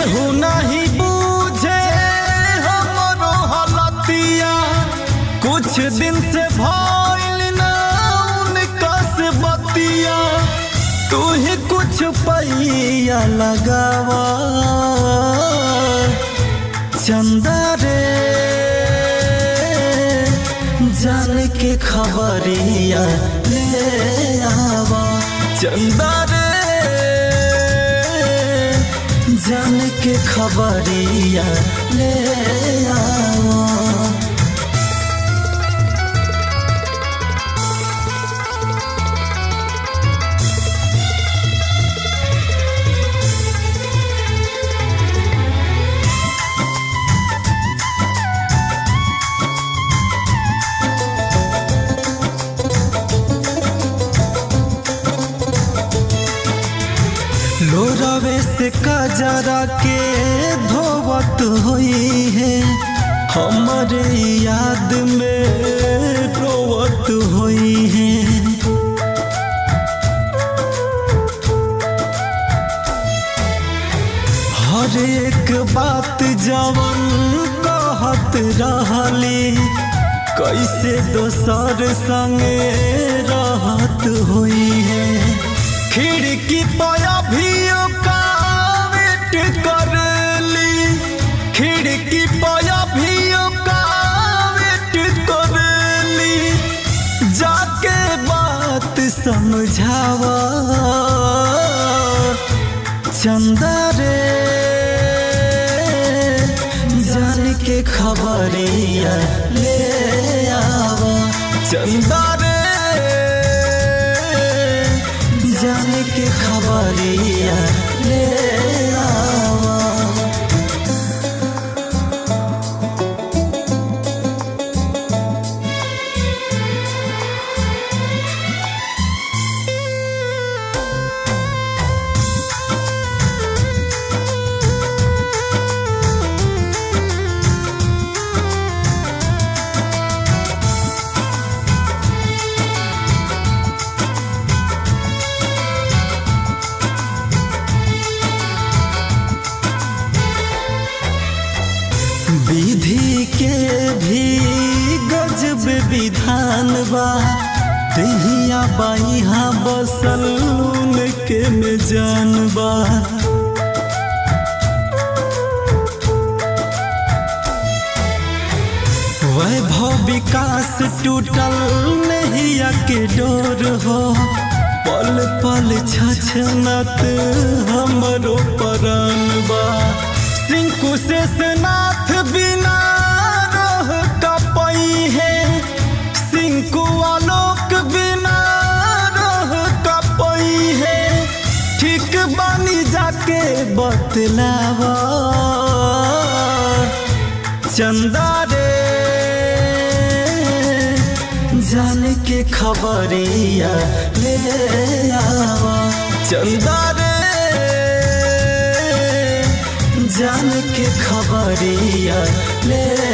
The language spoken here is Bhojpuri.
केहू नहीं बूझे हमरो हलतिया कुछ दिन से भइल ना उनका से बतिया तू ही कुछ पैया लगावा चंदा रे जान के खबरिया ले आवा चंदा रे जान के खबरिया ले आवा लोरावे से कजरा के धोवत हुई है हमारे याद में रोवत हुई है हर एक बात जवन कहत रहली कैसे दोसर संगे रहत हुई है खिड़की पया भी वेट कर ली खिड़की पया भी वेट कर ली जाके बात समझावा चंदा रे जान के खबरिया ले आवा चंदा रे जान के खबरिया ले आवा विधि के भी गजब विधान बा दहिया बाइहा बसल के में जान बा वैभव विकास टूटल नहिया के डोर हो पल पल छछनत हमरो परान बा सिंकु से नाथ बिना रह कपई है सिंकु आलोक बिना रह कपई है ठीक बानी जाके बतलावा चंदा रे जान के खबरिया ले आवा चंदा रे जान के खबरिया ले